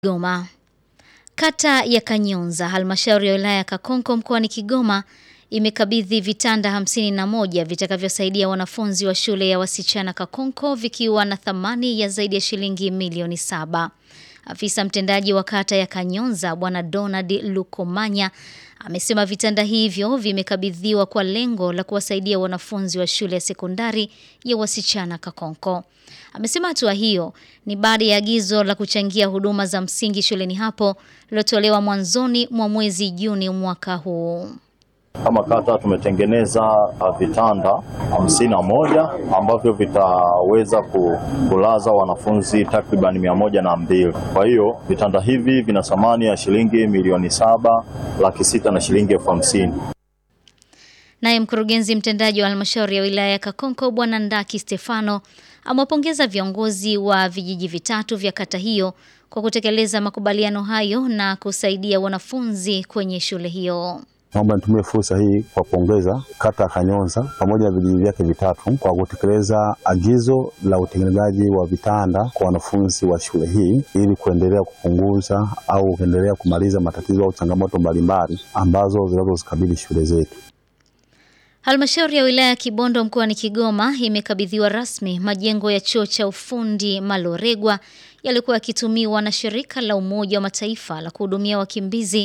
Kigoma. Kata ya Kanyonza, halmashauri ya wilaya ya Kakonko mkoani Kigoma imekabidhi vitanda hamsini na moja vitakavyosaidia wanafunzi wa shule ya wasichana Kakonko vikiwa na thamani ya zaidi ya shilingi milioni saba. Afisa mtendaji wa kata ya Kanyonza Bwana Donald Lukomanya amesema vitanda hivyo vimekabidhiwa kwa lengo la kuwasaidia wanafunzi wa shule ya sekondari ya wasichana Kakonko. Amesema hatua hiyo ni baada ya agizo la kuchangia huduma za msingi shuleni hapo lilotolewa mwanzoni mwa mwezi Juni mwaka huu. Kama kata tumetengeneza vitanda hamsini na moja ambavyo vitaweza kulaza wanafunzi takriban mia moja na mbili. Kwa hiyo vitanda hivi vina thamani ya shilingi milioni saba laki sita na shilingi elfu hamsini. Naye mkurugenzi mtendaji wa halmashauri ya wilaya ya Kakonko Bwana Ndaki Stefano amewapongeza viongozi wa vijiji vitatu vya kata hiyo kwa kutekeleza makubaliano hayo na kusaidia wanafunzi kwenye shule hiyo. Naomba nitumie fursa hii kuwapongeza kata ya Kanyonza pamoja na vijiji vyake vitatu kwa kutekeleza agizo la utengenezaji wa vitanda kwa wanafunzi wa shule hii ili kuendelea kupunguza au kuendelea kumaliza matatizo au changamoto mbalimbali ambazo zinazozikabili shule zetu. Halmashauri ya wilaya ya Kibondo mkoani Kigoma imekabidhiwa rasmi majengo ya chuo cha ufundi Maloregwa yalikuwa yakitumiwa na shirika la Umoja wa Mataifa la kuhudumia wakimbizi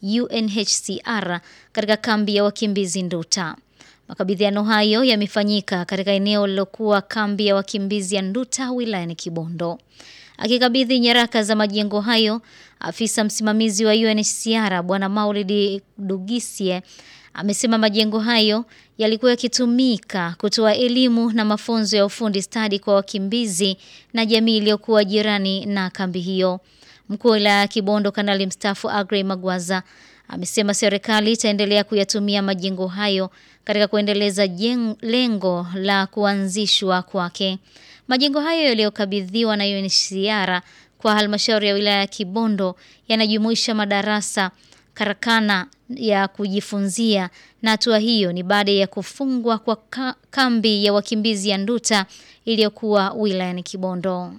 UNHCR katika kambi ya wakimbizi Nduta. Makabidhiano hayo yamefanyika katika eneo lilokuwa kambi ya wakimbizi ya Nduta wilayani Kibondo. Akikabidhi nyaraka za majengo hayo, afisa msimamizi wa UNHCR Bwana Maulidi Dugisie amesema majengo hayo yalikuwa yakitumika kutoa elimu na mafunzo ya ufundi stadi kwa wakimbizi na jamii iliyokuwa jirani na kambi hiyo. Mkuu wa wilaya ya Kibondo Kanali mstaafu Agrey Magwaza amesema serikali itaendelea kuyatumia majengo hayo katika kuendeleza jeng, lengo la kuanzishwa kwake. Majengo hayo yaliyokabidhiwa na UNHCR kwa halmashauri ya wilaya ya Kibondo yanajumuisha madarasa karakana ya kujifunzia na hatua hiyo ni baada ya kufungwa kwa ka, kambi ya wakimbizi ya Nduta iliyokuwa wilayani Kibondo.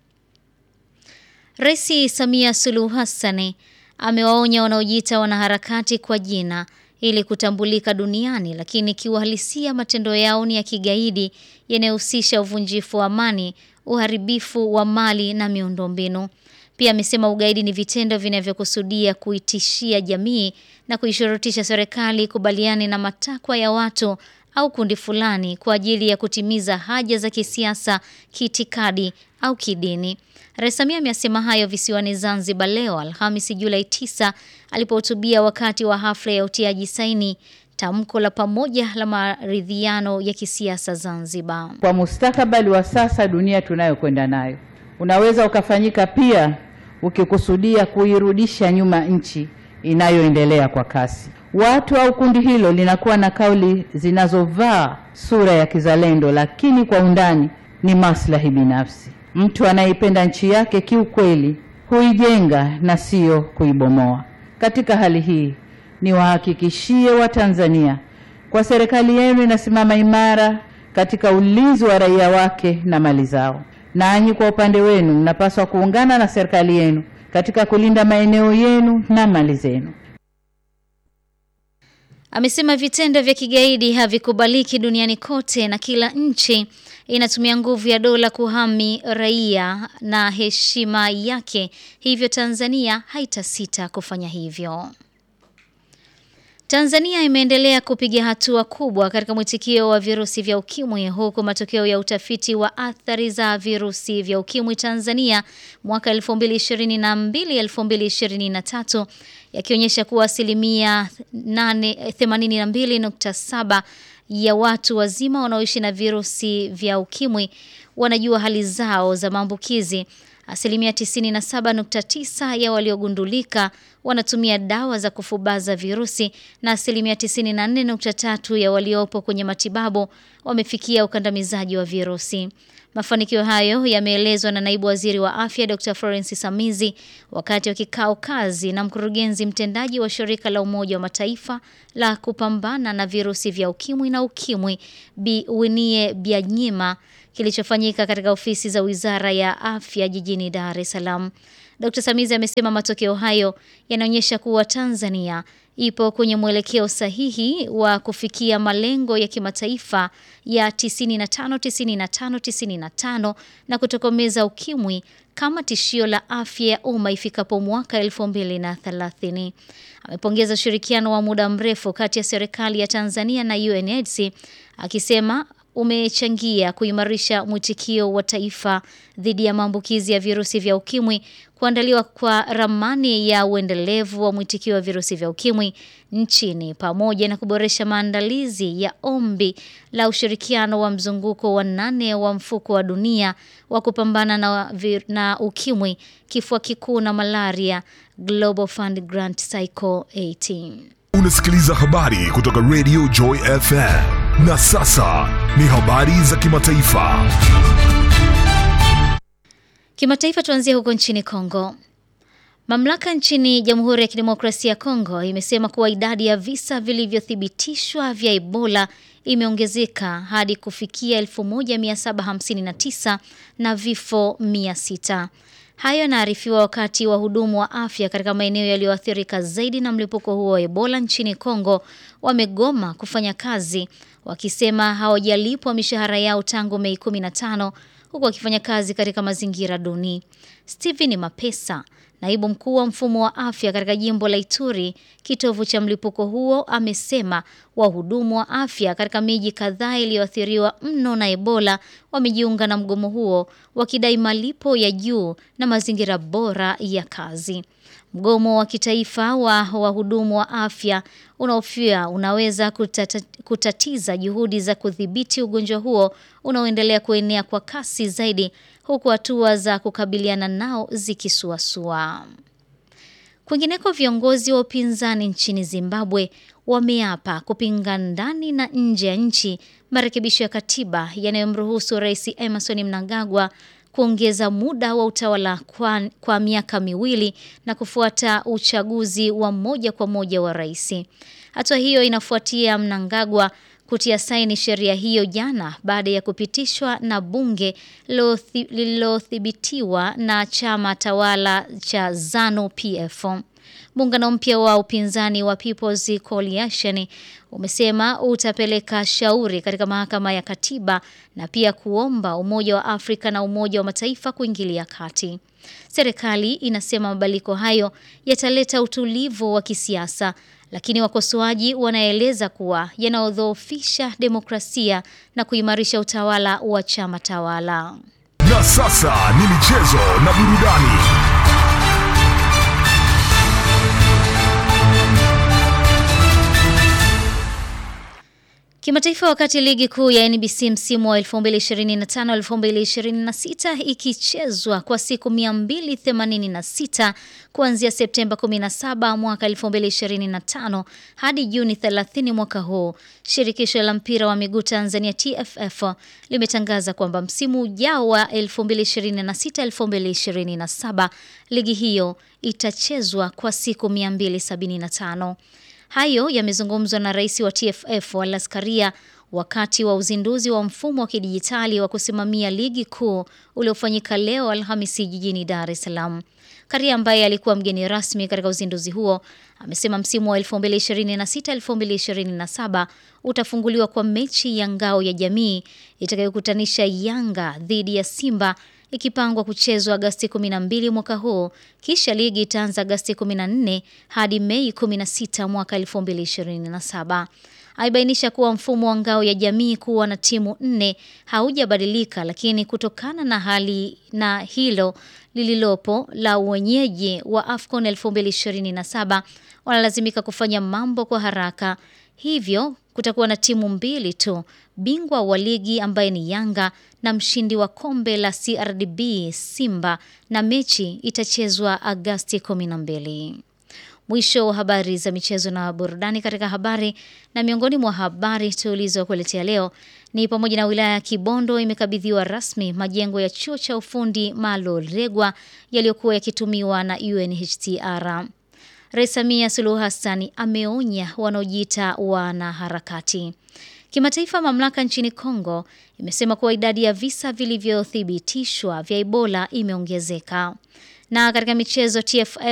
Rais Samia Suluhu Hassan amewaonya wanaojiita wanaharakati kwa jina ili kutambulika duniani, lakini kiuhalisia matendo yao ni ya kigaidi yanayohusisha uvunjifu wa amani, uharibifu wa mali na miundombinu. Pia amesema ugaidi ni vitendo vinavyokusudia kuitishia jamii na kuishurutisha serikali kubaliane na matakwa ya watu au kundi fulani kwa ajili ya kutimiza haja za kisiasa, kiitikadi au kidini. Rais Samia amesema hayo visiwani Zanzibar leo Alhamisi Julai 9 alipohutubia wakati wa hafla ya utiaji saini tamko la pamoja la maridhiano ya kisiasa Zanzibar. Kwa mustakabali wa sasa dunia tunayokwenda nayo unaweza ukafanyika pia ukikusudia kuirudisha nyuma nchi inayoendelea kwa kasi. Watu au kundi hilo linakuwa na kauli zinazovaa sura ya kizalendo, lakini kwa undani ni maslahi binafsi. Mtu anayeipenda nchi yake kiukweli huijenga na siyo kuibomoa. Katika hali hii, niwahakikishie Watanzania kwa serikali yenu inasimama imara katika ulinzi wa raia wake na mali zao. Nanyi kwa upande wenu mnapaswa kuungana na serikali yenu katika kulinda maeneo yenu na mali zenu. Amesema vitendo vya kigaidi havikubaliki duniani kote na kila nchi inatumia nguvu ya dola kuhami raia na heshima yake, hivyo Tanzania haitasita kufanya hivyo. Tanzania imeendelea kupiga hatua kubwa katika mwitikio wa virusi vya ukimwi huku matokeo ya utafiti wa athari za virusi vya ukimwi Tanzania mwaka 2022-2023 yakionyesha kuwa asilimia 82.7 ya watu wazima wanaoishi na virusi vya ukimwi wanajua hali zao za maambukizi. Asilimia 97.9 ya waliogundulika wanatumia dawa za kufubaza virusi na asilimia 94.3 ya waliopo kwenye matibabu wamefikia ukandamizaji wa virusi. Mafanikio hayo yameelezwa na naibu waziri wa afya Dr. Florence Samizi wakati wa kikao kazi na mkurugenzi mtendaji wa shirika la Umoja wa Mataifa la kupambana na virusi vya ukimwi na ukimwi Bi Winie Byanyima kilichofanyika katika ofisi za Wizara ya Afya jijini Dar es Salaam. Dr. Samizi amesema matokeo hayo yanaonyesha kuwa Tanzania ipo kwenye mwelekeo sahihi wa kufikia malengo ya kimataifa ya 95 95 95 na kutokomeza ukimwi kama tishio la afya ya umma ifikapo mwaka 2030. Amepongeza ushirikiano wa muda mrefu kati ya serikali ya Tanzania na UNAIDS akisema umechangia kuimarisha mwitikio wa taifa dhidi ya maambukizi ya virusi vya ukimwi, kuandaliwa kwa ramani ya uendelevu wa mwitikio wa virusi vya ukimwi nchini, pamoja na kuboresha maandalizi ya ombi la ushirikiano wa mzunguko wa nane wa mfuko wa dunia wa kupambana na, vir, na ukimwi, kifua kikuu na malaria, Global Fund Grant Cycle 18. Unasikiliza habari kutoka Radio Joy FM. Na sasa ni habari za kimataifa. Kimataifa tuanzie huko nchini Kongo. Mamlaka nchini Jamhuri ya Kidemokrasia ya Kongo imesema kuwa idadi ya visa vilivyothibitishwa vya Ebola imeongezeka hadi kufikia 1759 na vifo 600. Hayo yanaarifiwa wakati wahudumu wa afya katika maeneo yaliyoathirika zaidi na mlipuko huo wa Ebola nchini Kongo wamegoma kufanya kazi wakisema hawajalipwa mishahara yao tangu Mei 15 huku wakifanya kazi katika mazingira duni. Stephen Mapesa, naibu mkuu wa mfumo wa afya katika jimbo la Ituri, kitovu cha mlipuko huo, amesema wahudumu wa afya katika miji kadhaa iliyoathiriwa mno na Ebola wamejiunga na mgomo huo wakidai malipo ya juu na mazingira bora ya kazi. Mgomo wa kitaifa wa wahudumu wa afya unaofia unaweza kutata, kutatiza juhudi za kudhibiti ugonjwa huo unaoendelea kuenea kwa kasi zaidi huku hatua za kukabiliana nao zikisuasua. Kwingineko, viongozi wa upinzani nchini Zimbabwe wameapa kupinga ndani na nje ya nchi marekebisho ya katiba yanayomruhusu Rais Emerson Mnangagwa kuongeza muda wa utawala kwa, kwa miaka miwili na kufuata uchaguzi wa moja kwa moja wa rais. Hatua hiyo inafuatia Mnangagwa kutia saini sheria hiyo jana baada ya kupitishwa na bunge lililothibitiwa na chama tawala cha Zanu PF. Muungano mpya wa upinzani wa People's Coalition umesema utapeleka shauri katika mahakama ya katiba na pia kuomba Umoja wa Afrika na Umoja wa Mataifa kuingilia kati. Serikali inasema mabadiliko hayo yataleta utulivu wa kisiasa, lakini wakosoaji wanaeleza kuwa yanaodhoofisha demokrasia na kuimarisha utawala wa chama tawala. Na sasa ni michezo na burudani. Kimataifa, wakati ligi kuu ya NBC msimu wa 2025-2026 ikichezwa kwa siku 286 kuanzia Septemba 17 mwaka 2025 hadi Juni 30 mwaka huu, shirikisho la mpira wa miguu Tanzania TFF limetangaza kwamba msimu ujao wa 2026-2027 ligi hiyo itachezwa kwa siku 275. Hayo yamezungumzwa na rais wa TFF Wallace Karia wakati wa uzinduzi wa mfumo wa kidijitali wa kusimamia ligi kuu uliofanyika leo Alhamisi jijini Dar es Salaam. Karia ambaye alikuwa mgeni rasmi katika uzinduzi huo amesema msimu wa 2026-2027 utafunguliwa kwa mechi ya ngao ya jamii itakayokutanisha Yanga dhidi ya Simba ikipangwa kuchezwa Agasti 12 mwaka huu, kisha ligi itaanza Agasti 14 hadi Mei 16 mwaka 2027. Aibainisha kuwa mfumo wa ngao ya jamii kuwa na timu nne haujabadilika, lakini kutokana na hali na hilo lililopo la wenyeji wa AFCON 2027 wanalazimika kufanya mambo kwa haraka, hivyo kutakuwa na timu mbili tu, bingwa wa ligi ambaye ni Yanga na mshindi wa kombe la CRDB Simba, na mechi itachezwa Agasti 12. Mwisho wa habari za michezo na burudani. Katika habari na miongoni mwa habari tulizokuletea leo ni pamoja na wilaya ya Kibondo imekabidhiwa rasmi majengo ya chuo cha ufundi Maloregwa yaliyokuwa yakitumiwa na UNHCR. Rais Samia Suluhu Hassan ameonya wanaojiita wanaharakati. Kimataifa, mamlaka nchini Kongo imesema kuwa idadi ya visa vilivyothibitishwa vya Ebola imeongezeka. Na katika michezo TFF